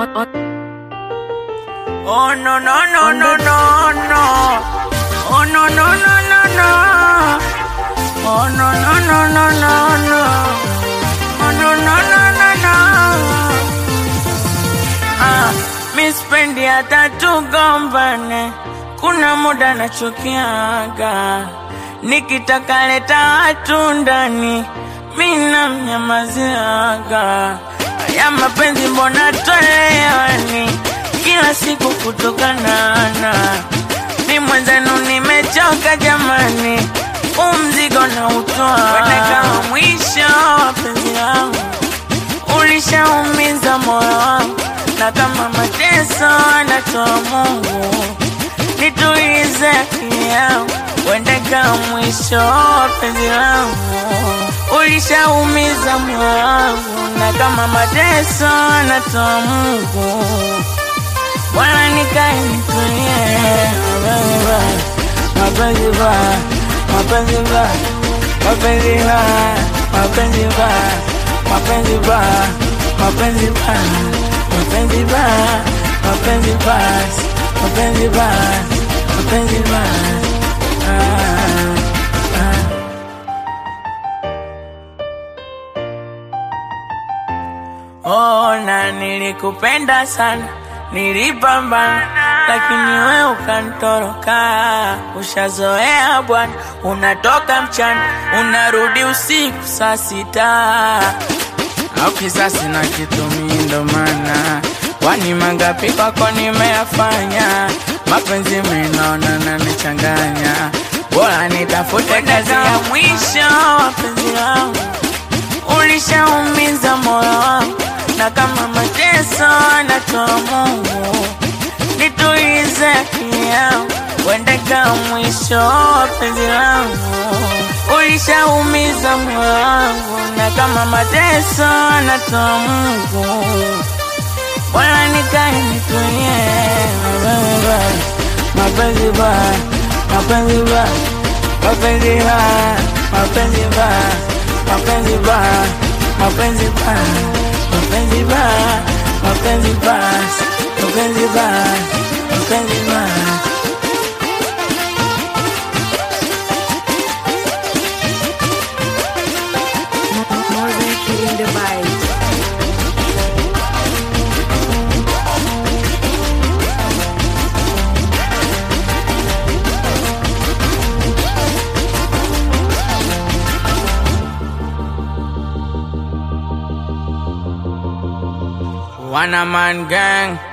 Oh no no no no no no. Oh no no no no no. Oh no no no no no no. Oh no no no no no. Ah, mi spendi hata tugombane, kuna muda nachukiaga, nikitaka leta watu ndani, mi namnyamaziaga. Ya mapenzi mbona toleani kila siku kutokanana, mi mwenzenu nimechoka jamani, umzigo na utoa kama mwisho wa penzi langu ulishaumiza moyo wangu, na kama mateso anatoa Mungu, nitulize akili yangu, uende kama mwisho wa penzi langu. Ulishaumiza moyo wangu, na kama mateso anatoa Mungu, wala nikae nitulie. Mapenzi baya, mapenzi baya, mapenzi baya, mapenzi baya, mapenzi baya, mapenzi baya, mapenzi baya, mapenzi baya, mapenzi baya, mapenzi baya. Ah, ah. Oh, na nilikupenda sana, nilipambana, lakini we ukantoroka. Ushazoea bwana, unatoka mchana, unarudi usiku saa sita. Au kisasi na kitu mimi ndo maana kwani mangapi kwako nimeyafanya, mapenzi mimi naona nanichanganya, bora nitafute kazi ya mwisho wa penzi langu ulishaumiza moyo wangu, na kama mateso anatoa Mungu, nitulize akili yangu, uende kama mwisho wa penzi langu. Ulishaumiza moyo wangu, na kama mateso anatoa Mungu, wala nikae nitulie. Mapenzi baya, mapenzi baya, mapenzi baya, mapenzi baya, mapenzi baya, mapenzi baya, mapenzi baya, mapenzi baya, mapenzi baya, mapenzi baya. More than killing the vibe. One man gang